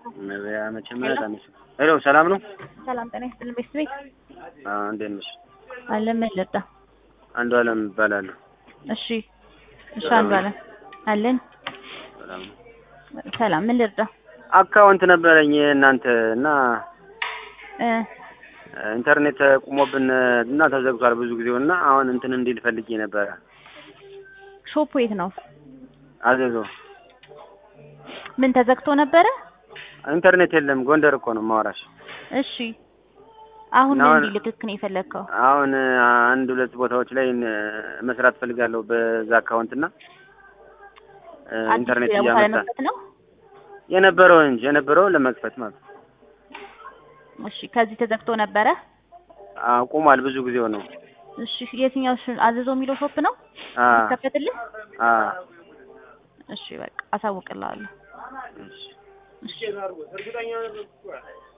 ነቢያ መቼም ታነሽ። ሄሎ ሰላም ነው? ሰላም ጤና ይስጥልን ቤተሰቤ አዎ እንዴት ነሽ? አለን ምን ልርዳ? አንዱ አለም እባላለሁ። እሺ እሺ አንዱ አለን አለን ሰላም ነው? ሰላም ምን ልርዳ? አካውንት ነበረኝ እናንተ እና እ ኢንተርኔት ቁሞብን እና ተዘግቷል ብዙ ጊዜው እና አሁን እንትን እንዲል ፈልጌ ነበረ። ሾፑ የት ነው? አዘዞ ምን ተዘግቶ ነበረ? ኢንተርኔት የለም። ጎንደር እኮ ነው ማወራሽ። እሺ አሁን እና ምን አሁን- እንዲልክክ ነው የፈለግከው? አሁን አንድ ሁለት ቦታዎች ላይ እ፣ መስራት ፈልጋለሁ በዛ አካውንት እና እ፣ አዲስ ኢንተርኔት ቦታ እያመጣ ለመክፈት ነው? የነበረው እንጂ የነበረው ለመክፈት ማለት ነው። እሺ ከዚህ ተዘግቶ ነበረ? አዎ ቁሟል። ብዙ ጊዜው ነው። እሺ የትኛው ሽ- አዘዞ የሚለው ሾፕ ነው አ ይከፈትልህ? አ እሺ በቃ አሳውቅልሃለሁ። እሺ እሺ